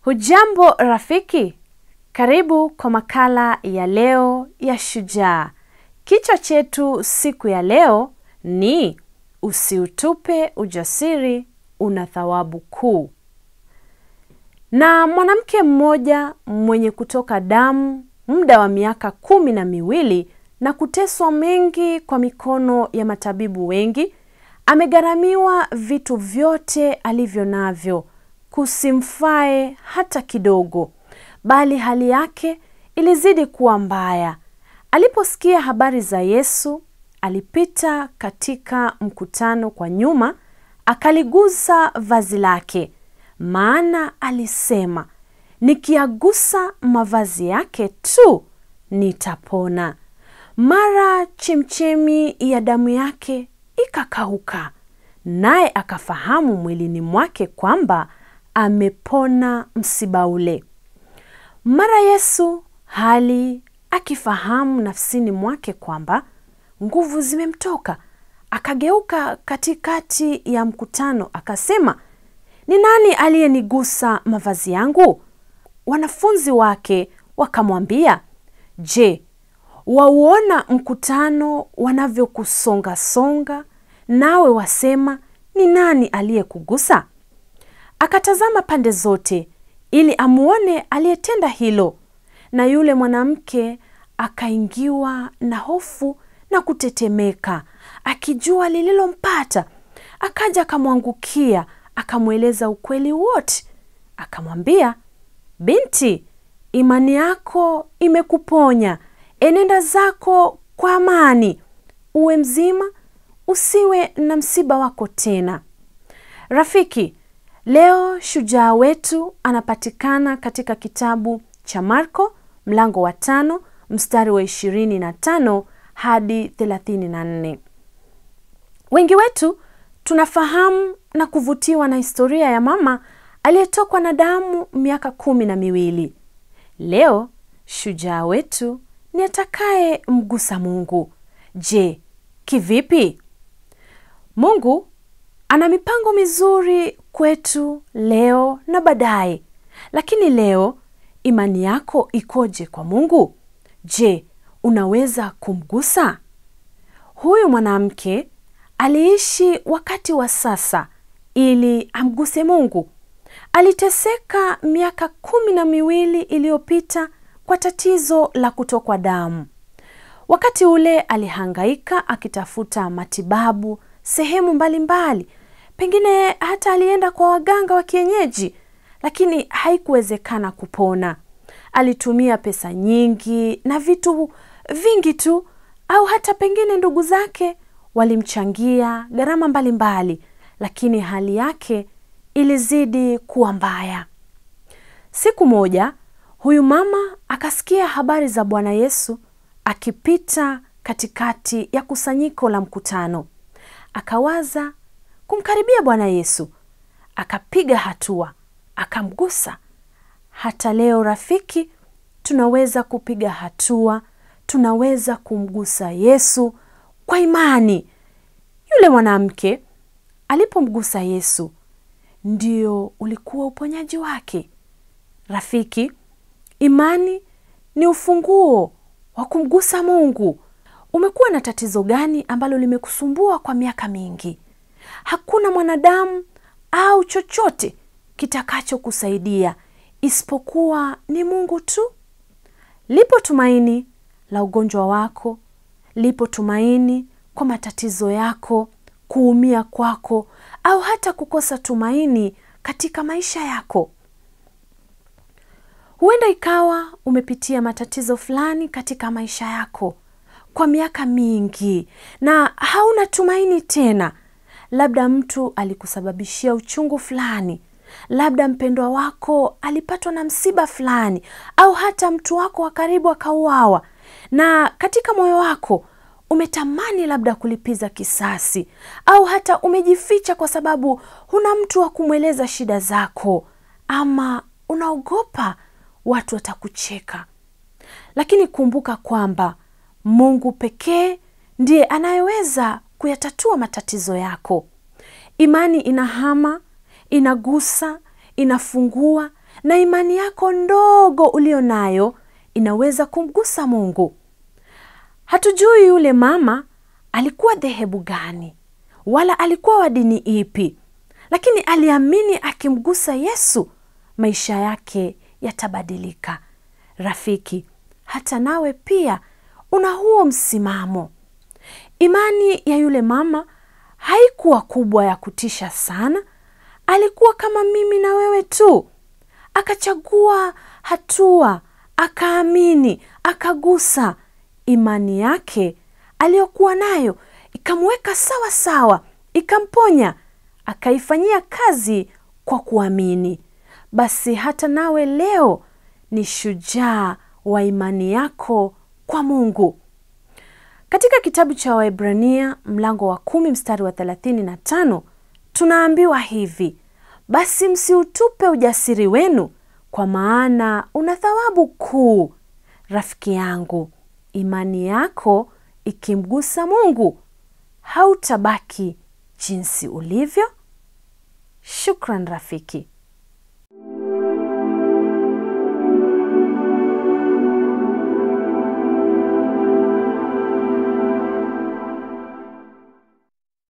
Hujambo rafiki, karibu kwa makala ya leo ya Shujaa. Kichwa chetu siku ya leo ni usiutupe ujasiri, una thawabu kuu. Na mwanamke mmoja mwenye kutoka damu muda wa miaka kumi na miwili na kuteswa mengi kwa mikono ya matabibu wengi, amegharamiwa vitu vyote alivyo navyo kusimfae hata kidogo, bali hali yake ilizidi kuwa mbaya. Aliposikia habari za Yesu, alipita katika mkutano kwa nyuma, akaligusa vazi lake, maana alisema, nikiagusa mavazi yake tu nitapona. Mara chemchemi ya damu yake ikakauka, naye akafahamu mwilini mwake kwamba amepona msiba ule. Mara Yesu hali akifahamu nafsini mwake kwamba nguvu zimemtoka, akageuka katikati ya mkutano akasema, ni nani aliyenigusa mavazi yangu? Wanafunzi wake wakamwambia, je, wauona mkutano wanavyokusongasonga, nawe wasema ni nani aliyekugusa? Akatazama pande zote ili amuone aliyetenda hilo, na yule mwanamke akaingiwa na hofu na kutetemeka, akijua lililompata. Akaja akamwangukia, akamweleza ukweli wote, akamwambia, binti, imani yako imekuponya, enenda zako kwa amani, uwe mzima, usiwe na msiba wako tena. Rafiki, leo shujaa wetu anapatikana katika kitabu cha Marko mlango wa tano mstari wa ishirini na tano hadi thelathini na nne. Wengi wetu tunafahamu na kuvutiwa na historia ya mama aliyetokwa na damu miaka kumi na miwili. Leo shujaa wetu ni atakaye mgusa Mungu. Je, kivipi? Mungu ana mipango mizuri kwetu leo na baadaye, lakini leo imani yako ikoje kwa Mungu? Je, unaweza kumgusa? Huyu mwanamke aliishi wakati wa sasa ili amguse Mungu. Aliteseka miaka kumi na miwili iliyopita kwa tatizo la kutokwa damu. Wakati ule alihangaika akitafuta matibabu sehemu mbalimbali mbali. Pengine hata alienda kwa waganga wa kienyeji, lakini haikuwezekana kupona. Alitumia pesa nyingi na vitu vingi tu, au hata pengine ndugu zake walimchangia gharama mbalimbali, lakini hali yake ilizidi kuwa mbaya. Siku moja huyu mama akasikia habari za Bwana Yesu akipita katikati ya kusanyiko la mkutano. Akawaza kumkaribia Bwana Yesu, akapiga hatua, akamgusa. Hata leo rafiki, tunaweza kupiga hatua, tunaweza kumgusa Yesu kwa imani. Yule mwanamke alipomgusa Yesu, ndio ulikuwa uponyaji wake. Rafiki, imani ni ufunguo wa kumgusa Mungu. Umekuwa na tatizo gani ambalo limekusumbua kwa miaka mingi? Hakuna mwanadamu au chochote kitakachokusaidia isipokuwa ni Mungu tu. Lipo tumaini la ugonjwa wako, lipo tumaini kwa matatizo yako, kuumia kwako, au hata kukosa tumaini katika maisha yako. Huenda ikawa umepitia matatizo fulani katika maisha yako kwa miaka mingi na hauna tumaini tena. Labda mtu alikusababishia uchungu fulani, labda mpendwa wako alipatwa na msiba fulani, au hata mtu wako wa karibu akauawa, na katika moyo wako umetamani labda kulipiza kisasi, au hata umejificha kwa sababu huna mtu wa kumweleza shida zako, ama unaogopa watu watakucheka. Lakini kumbuka kwamba Mungu pekee ndiye anayeweza kuyatatua matatizo yako. Imani inahama, inagusa, inafungua na imani yako ndogo ulio nayo inaweza kumgusa Mungu. Hatujui yule mama alikuwa dhehebu gani wala alikuwa wa dini ipi, lakini aliamini akimgusa Yesu maisha yake yatabadilika. Rafiki, hata nawe pia una huo msimamo. Imani ya yule mama haikuwa kubwa ya kutisha sana. Alikuwa kama mimi na wewe tu, akachagua hatua, akaamini, akagusa. Imani yake aliyokuwa nayo ikamweka sawa sawa, ikamponya, akaifanyia kazi kwa kuamini. Basi hata nawe leo ni shujaa wa imani yako kwa Mungu. Katika kitabu cha Waebrania mlango wa kumi mstari wa thelathini na tano tunaambiwa hivi: basi msiutupe ujasiri wenu, kwa maana una thawabu kuu. Rafiki yangu, imani yako ikimgusa Mungu, hautabaki jinsi ulivyo. Shukran rafiki.